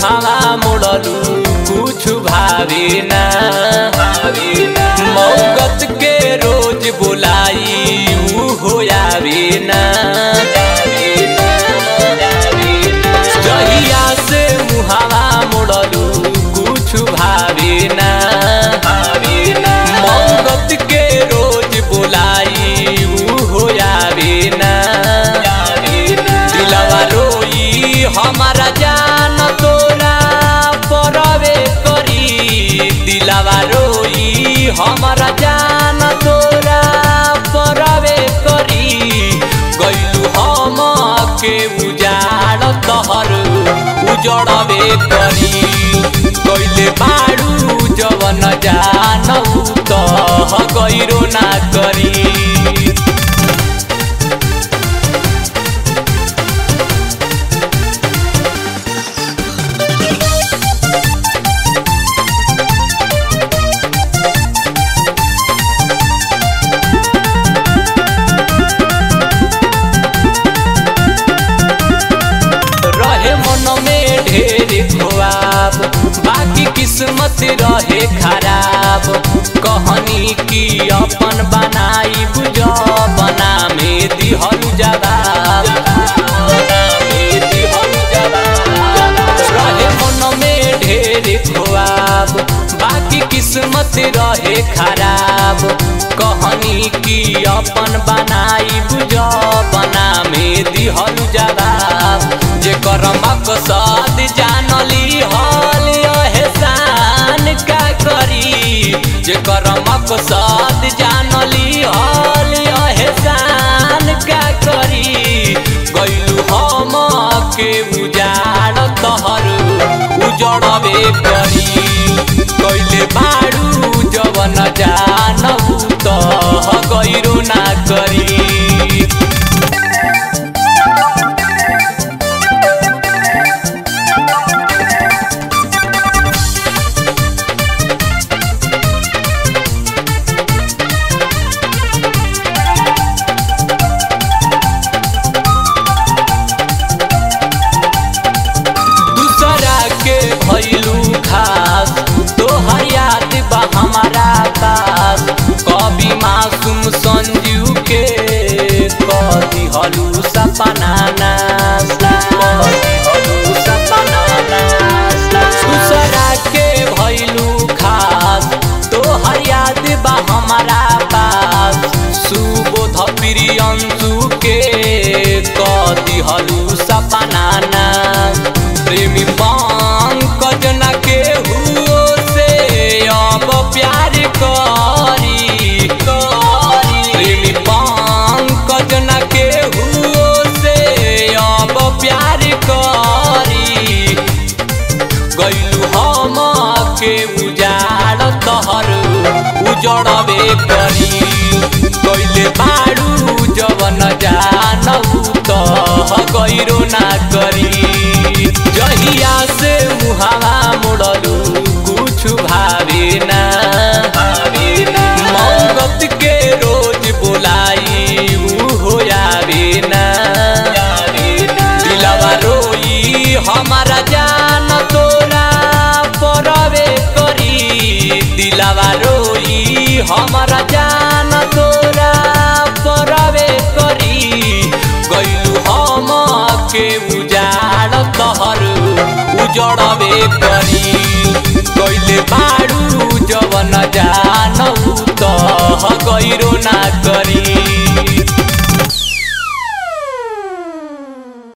मुहावा मोड़लू कुछ भावे ना मौगत के रोज बोलाई ऊ हो आवे ना जहिया से मुहावा मोड़लू कुछ भावे ना मौगत के रोज बोलाई ऊ हो आवे ना दिलवा रोई हमारा जान तोरा परवे करी दिलवा रोई हमारा जान तोरा परवे करी गैलू हम के उजाड़ तहर उजड़वे करी गैले बाड़ू जवन जानऊ तह गैरो ना करी रहे मन में ढेर ख्वाब बाकी किस्मत रहे खराब कहनी की अपन बनाई बुझ बना में दिहल जवाब रहे मन में ढेर ख्वाब बाकी किस्मत रहे खराब कहनी की अपन बनाई बुझ बना में दिहल जवाब जेकर मकसद जानली हल एहसान का करी जेकर मकसद जानली हल एहसान का करी गैलू हम के उजाड़ तहर उजड़बे करी कैले बाड़ू जवन जानू तह गैरो ना करी दूसरा के भैलू खास तोहर याद बा हमारा पास कभी मासूम संजू के कदी हलू सपना नास कदी हलू सपना नास दूसरा के भैलू खास तोहर याद बा हमारा पास सुबोध प्रियंशु के कदी हलू सपना नास प्रेमी पंकज न के हुओ से अब प्यार करी प्रेमी पंकज न के हुओ से अब प्यार करी गैलू हम के उजाड़ तहर उजड़बे करी गैले बाड़ू जवन जानू तह गैरो ना करी जहिया से मुहावा मोड़लू कुछ भावे ना मौगत के रोज बोलाई ऊ हो आवे ना दिलवा रोई हमारा जान तोरा परवे करी दिलवा रोई हमारा जान तोरा परवे करी गैलू हम के उजाड़ तहर उजड़बे करी गैले बाड़ू जवन जानू तह गैरो ना करी